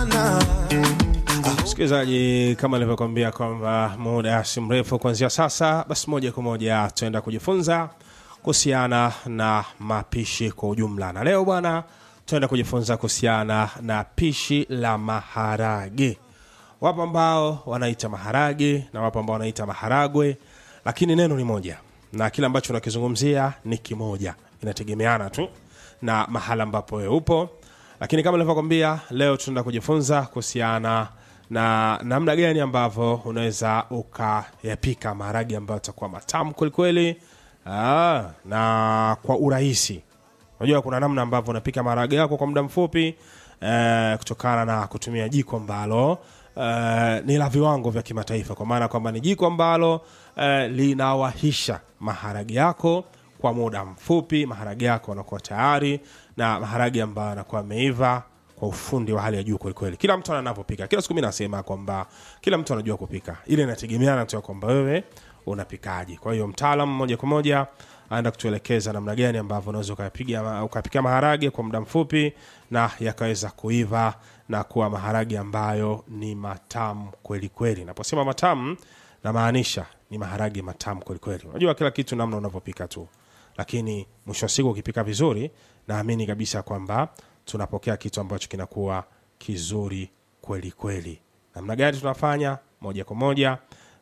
sana msikilizaji kama nilivyokwambia kwamba muda si mrefu kuanzia sasa basi moja kwa moja tutaenda kujifunza kuhusiana na mapishi kwa ujumla na leo bwana tutaenda kujifunza kuhusiana na pishi la maharage wapo ambao wanaita maharage na wapo ambao wanaita maharagwe lakini neno ni moja na kile ambacho unakizungumzia ni kimoja inategemeana tu na mahala ambapo wewe upo lakini kama nilivyokwambia leo tunaenda kujifunza kuhusiana na namna gani ambavyo unaweza ukayapika maharage ambayo atakuwa matamu kwelikweli Ah, na kwa urahisi unajua kuna namna ambavyo unapika maharage yako kwa muda mfupi eh, kutokana na kutumia jiko ambalo eh, ni la viwango vya kimataifa kwa maana kwamba ni jiko ambalo eh, linawahisha maharage yako kwa muda mfupi maharage yako yanakuwa tayari na maharage ambayo yanakuwa ameiva kwa ufundi wa hali ya juu kwelikweli kila mtu anavyopika kila siku mi nasema kwamba kila mtu anajua kupika ile inategemeana tu ya kwamba wewe unapikaji kwa hiyo mtaalam moja kwa moja anaenda kutuelekeza namna gani ambavyo unaweza ukapiga ukapika maharage kwa muda mfupi na yakaweza kuiva na kuwa maharage ambayo ni matamu kweli kweli naposema matamu namaanisha ni maharage matamu kweli kweli unajua kila kitu namna unavyopika tu lakini mwisho wa siku ukipika vizuri naamini kabisa kwamba tunapokea kitu ambacho kinakuwa kizuri kweli kweli namna gani tunafanya moja kwa moja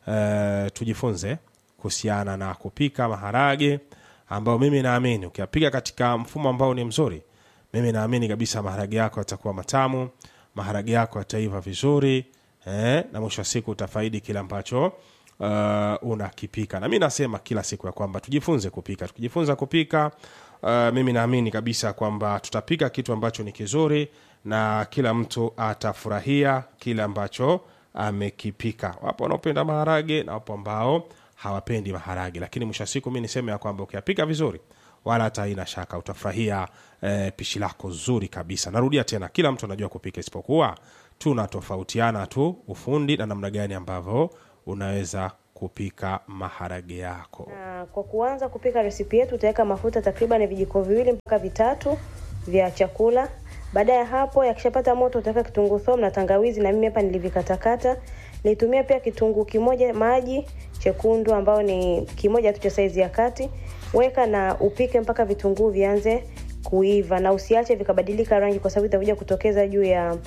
uh, tujifunze kuhusiana na kupika maharage ambayo mimi naamini ukiyapika katika mfumo ambao ni mzuri mimi naamini kabisa maharage yako yatakuwa matamu maharage yako yataiva vizuri eh, na mwisho wa siku utafaidi kile ambacho uh, unakipika na mi nasema kila siku ya kwamba tujifunze kupika tukijifunza kupika uh, mimi naamini kabisa kwamba tutapika kitu ambacho ni kizuri na kila mtu atafurahia kile ambacho amekipika wapo wanaopenda maharage na wapo ambao hawapendi maharage lakini mwisho wa siku mi niseme ya kwamba ukiyapika vizuri wala hata haina shaka utafurahia eh, pishi lako zuri kabisa narudia tena kila mtu anajua kupika isipokuwa tunatofautiana tu ufundi na namna gani ambavyo unaweza kupika maharage yako Na kwa kuanza kupika resipi yetu utaweka mafuta takriban vijiko viwili mpaka vitatu vya chakula. Baada ya hapo yakishapata moto utaweka kitunguu thomu na tangawizi, na mimi hapa nilivikatakata. Nilitumia pia kitunguu kimoja maji chekundu ambao ni kimoja tu cha saizi ya kati. Weka na upike mpaka vitunguu vianze kuiva, na usiache vikabadilika rangi, kwa sababu itakuja kutokeza juu ya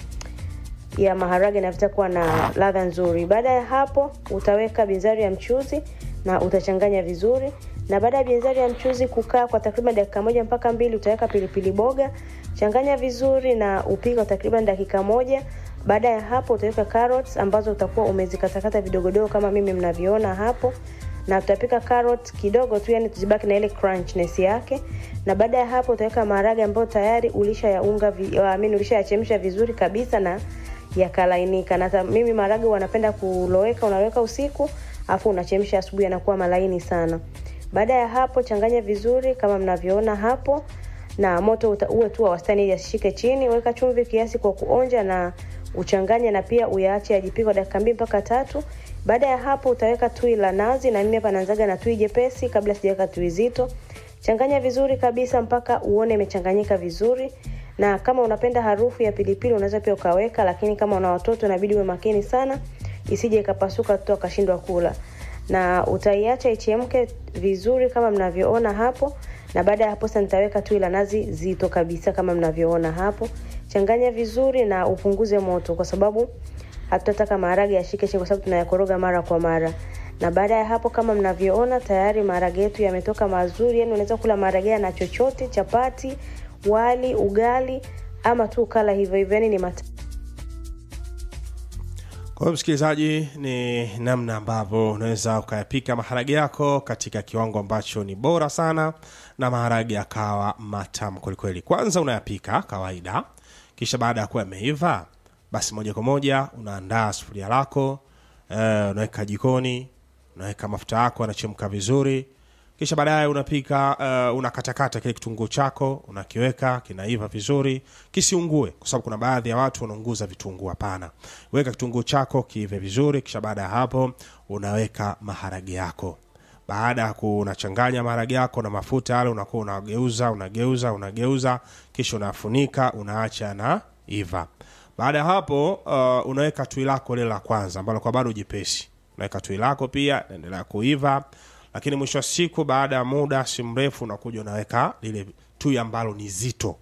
ya maharage na vitakuwa na ladha nzuri. Baada ya hapo utaweka binzari ya mchuzi na utachanganya vizuri, na baada ya binzari ya mchuzi kukaa kwa takriban dakika moja mpaka mbili, utaweka pilipili boga, changanya vizuri na upike kwa takriban dakika moja. Baada ya hapo utaweka carrots ambazo utakuwa umezikatakata vidogodogo kama mimi mnavyoona hapo, na tutapika carrot kidogo tu, yani tuzibaki na ile crunchness yake. Na baada ya hapo utaweka maharage ambayo tayari ulisha yaunga vi, I mean, ulisha yachemsha vizuri kabisa na yakalainika. Na ta- mimi maharage wanapenda kuloweka, unaweka usiku afu unachemsha asubuhi, yanakuwa malaini sana. Baada ya hapo changanya vizuri kama mnavyoona hapo, na moto uta, uwe tu wa wastani ili asishike chini. Weka chumvi kiasi kwa kuonja na uchanganye, na pia uyaache yajipike kwa dakika mbili mpaka tatu. Baada ya hapo utaweka tui la nazi, na mimi hapa naanzaga na tui jepesi kabla sijaweka tui zito. Changanya vizuri kabisa mpaka uone imechanganyika vizuri na kama unapenda harufu ya pilipili unaweza pia ukaweka, lakini kama una watoto inabidi uwe makini sana isije ikapasuka watoto wakashindwa kula. Na utaiacha ichemke vizuri kama mnavyoona hapo, na baada ya hapo sasa nitaweka tui la nazi zito kabisa kama mnavyoona hapo. Changanya vizuri na upunguze moto, kwa sababu hatutataka maharage yashike chini, kwa sababu tunayakoroga mara kwa mara. Na baada ya hapo kama mnavyoona tayari maharage yetu yametoka mazuri, yani unaweza kula maharage na chochote, chapati, wali, ugali ama tu kala hivyo hivyo, yani ni mat kwa hiyo msikilizaji ni namna ambavyo unaweza ukayapika maharage yako katika kiwango ambacho ni bora sana na maharage yakawa matamu kwelikweli kwanza unayapika kawaida kisha baada ya kuwa yameiva basi moja kwa moja unaandaa sufuria lako eh, unaweka jikoni unaweka mafuta yako yanachemka vizuri kisha baadaye unapika uh, unakatakata kile kitunguu chako unakiweka kinaiva vizuri kisiungue kwa sababu kuna baadhi ya watu wanaunguza vitunguu hapana weka kitunguu chako kiive vizuri kisha baada ya hapo unaweka maharage yako baada ya kunachanganya maharage yako na mafuta yale unakuwa unageuza unageuza unageuza kisha unafunika unaacha na iva baada ya hapo uh, unaweka tui lako lile la kwanza ambalo kwa bado jepesi unaweka tui lako pia naendelea kuiva lakini mwisho wa siku baada ya muda si mrefu unakuja unaweka lile tui ambalo ni zito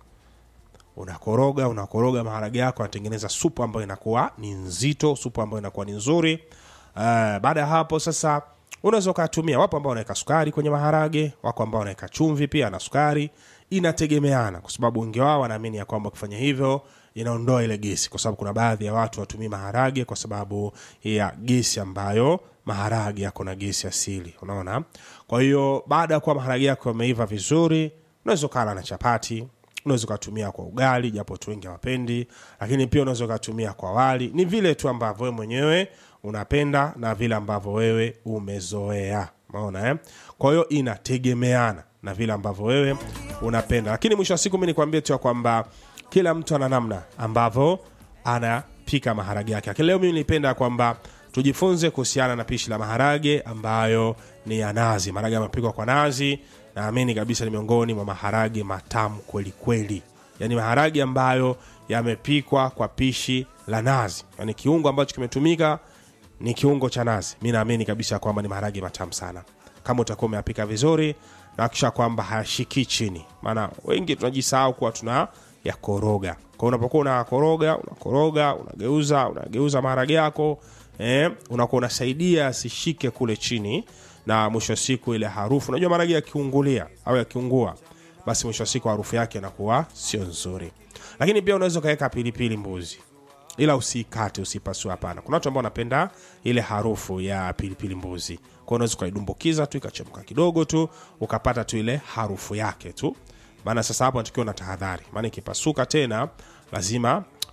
unakoroga unakoroga maharage yako anatengeneza supu ambayo inakuwa ni nzito supu ambayo inakuwa ni nzuri uh, baada ya hapo sasa unaweza ukatumia wapo ambao wanaweka sukari kwenye maharage wako ambao wanaweka chumvi pia na sukari inategemeana kwa sababu wengi wao wanaamini ya kwamba ukifanya hivyo inaondoa ile gesi kwa sababu kuna baadhi ya watu watumii maharage kwa sababu ya gesi ambayo maharage yako na gesi asili unaona kwa hiyo baada ya kuwa maharage yako yameiva vizuri unaweza ukala na chapati unaweza ukatumia kwa ugali japo watu wengi hawapendi lakini pia unaweza ukatumia kwa wali ni vile tu ambavyo wewe mwenyewe unapenda na vile ambavyo wewe umezoea maona eh? kwa hiyo inategemeana na vile ambavyo wewe unapenda lakini mwisho wa siku mi nikwambie tu ya kwamba kila mtu ana namna ambavyo anapika maharage yake lakini leo mimi nipenda kwamba tujifunze kuhusiana na pishi la maharage ambayo ni ya nazi maharage yamepikwa kwa nazi naamini kabisa ni miongoni mwa maharage matamu kweli kweli yaani maharage ambayo yamepikwa kwa pishi la nazi yaani kiungo ambacho kimetumika ni kiungo cha nazi mi naamini kabisa kwamba ni maharage matamu sana kama utakuwa umeyapika vizuri nakisha kwamba hayashikii chini maana wengi tunajisahau kuwa tuna yakoroga kwa unapokuwa unakoroga unakoroga unageuza unageuza maharage yako eh, unakuwa unasaidia asishike kule chini na mwisho wa siku ile harufu unajua maharage yakiungulia au yakiungua basi mwisho wa siku harufu yake inakuwa sio nzuri lakini pia unaweza ukaweka pilipili mbuzi ila usikate usipasue hapana kuna watu ambao wanapenda ile harufu ya pilipili mbuzi kwa unaweza ukaidumbukiza tu ikachemka kidogo tu ukapata tu ile harufu yake tu maana sasa hapo natakiwa na tahadhari maana ikipasuka tena lazima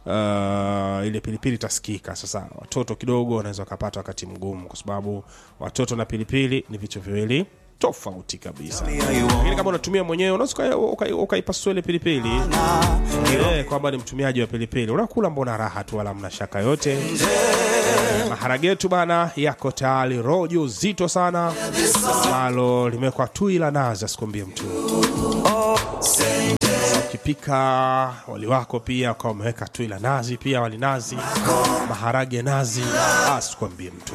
uh, ile pilipili itasikika sasa watoto kidogo wanaweza wakapata wakati mgumu kwa sababu watoto na pilipili ni vitu viwili tofauti kabisa lakini kama unatumia mwenyewe unaweza uka- uka- ukaipasua ile pilipili Eh, kwamba ni mtumiaji wa pilipili unakula mbona raha tu wala mna shaka yote Eh, maharage yetu bana yako tayari rojo zito sana ambalo limewekwa tui la nazi asikuambie mtu ukipika wali wako pia ukawa umeweka tui la nazi pia wali nazi maharage nazi asikuambie mtu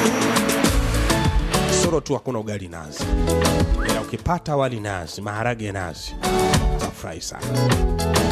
soro tu hakuna ugali nazi ila ukipata wali nazi maharage nazi utafurahi sana